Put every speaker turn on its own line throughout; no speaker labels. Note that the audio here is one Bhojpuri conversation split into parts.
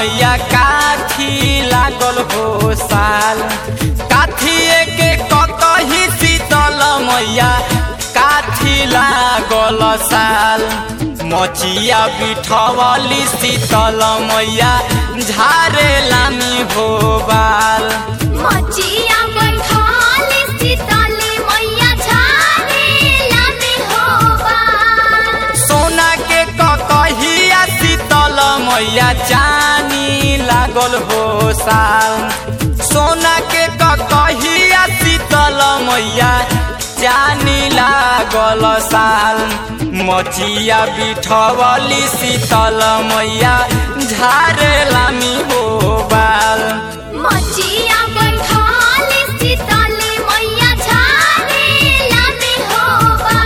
मैया काठी लागल हो साल काठी के ककही शीतल मैया काठी लागल साल मचिया बिठवली शीतल मैया झारे लामी हो बाल
मचिया बैठाली शीतली मैया झारे लामी होबा
सोना के ककहिया शीतल मैया चानी लागल हो साल सोना के ककहिया शीतल मैया चानी लागल साल मचिया बिठवली शीतल मैया झारे लामी हो बाल
मचिया बैठाली शीतली मैया झारे लामी होबा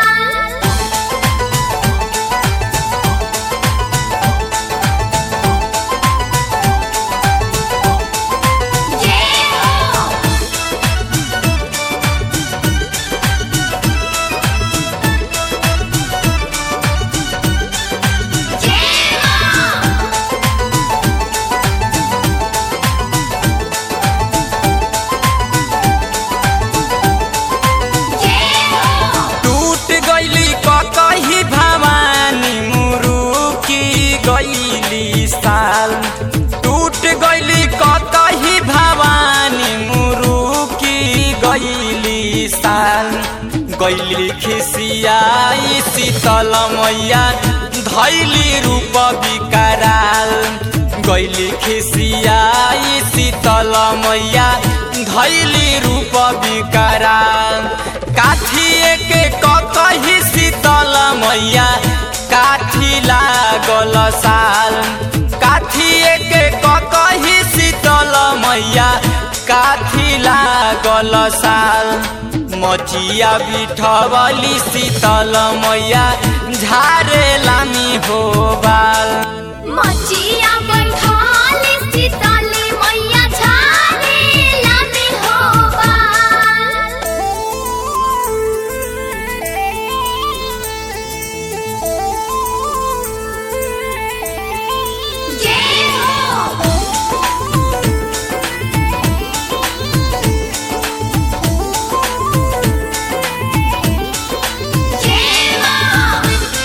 जय हो जय मां जय हो
टूट गईली ककही भवानी मुरुकी गईली साल टूट गईली ककही भवानी मुरुकी गईली साल गईली खिसियाई शीतल मैया धैली रूप विकराल गईली खिसियाई शीतल मैया धैली रूप विकराल काठिए के ककही शीतल मैया काठी लागल साल काठिए के ककही शीतल मैया काठी लागल साल मचिया बिठवली शीतल मैया झारे लामी हो बाल
मचिया बैठाली शीतली मैया झारे लामी होबा जय हो जय मां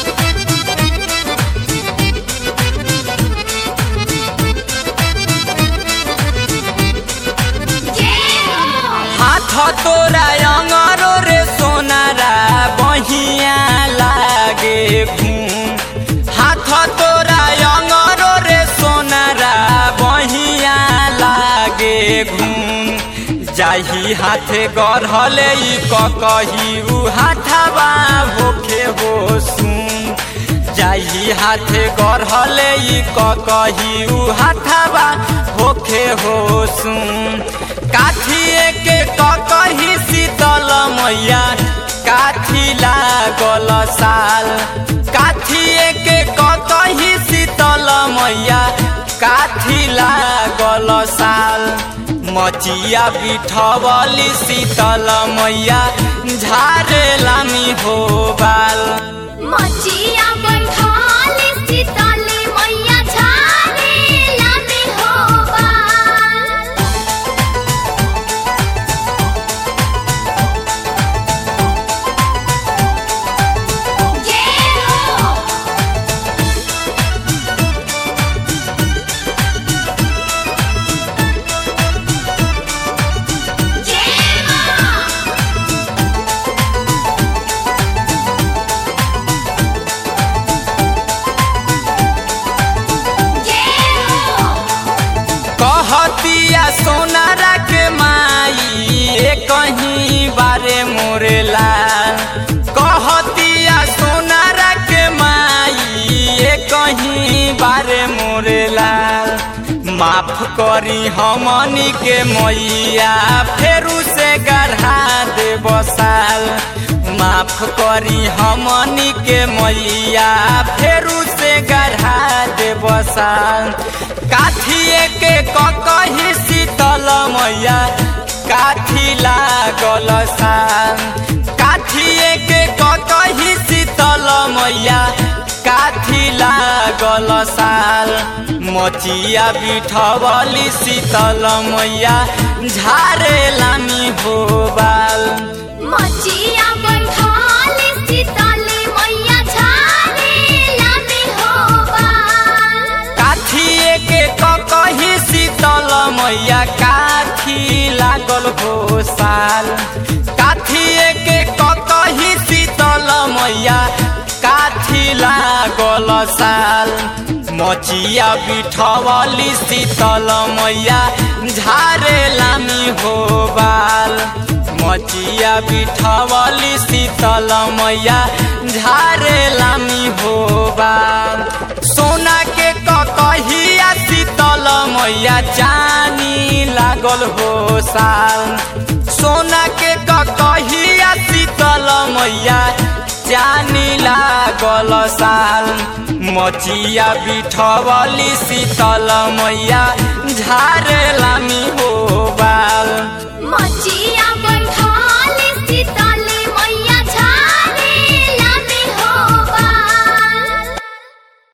जय हो
हाथ तोरा अंगरो रे सोनारा बहिया लागे घूम हाथ तोरा अंगरो रे सोनारा बहिया लागे घूम जाही हाथे गढ़ले ई ककही उ हाथाबा होखे हो सुन जाही हाथे गढ़ले ई ककही उ हाथाबा होखे हो सुन काठिए के ककही शीतल मैया काठी लागल साल काठिए के ककही शीतल मैया काठी लागल साल मचिया बिठवली शीतल मैया झारे लामी हो बाल
मचिया बैठाली शीतली मैया झारे लामी होबा जय हो जय मां जय हो
कहतिया सोनारा के माई ए कहीं बारे मोरे लाल कहतिया सोनारा के माई ए कहीं बारे मोरे लाल माफ करी हमनी के मैया फेरू से गढ़ा दे बसाल माफ करी हमनी के मैया फेरू से गढ़ा दे बसाल काठिए के ककही शीतल मैया काठी लागल साल काठिए के ककही शीतल मैया काठी लागल साल मचिया बिठवली शीतल मैया झारे लामी हो बाल
मचिया बैठाली शीतली मैया झारे लामी हो बाल
काठिए के कही शीतल मैया काठी लागल हो साल काठिए के कही शीतल मैया काठी लागल साल मचिया बिठवली शीतल मैया झारे लामी हो बाल मचिया बिठवली शीतल मैया झारे लामी हो बाल सोना के कहिया शीतल मैया चानी लागल हो साल सोना के कहिया शीतल मैया चानी लागल साल मचिया बिठवली शीतल मैया झारे लामी हो बाल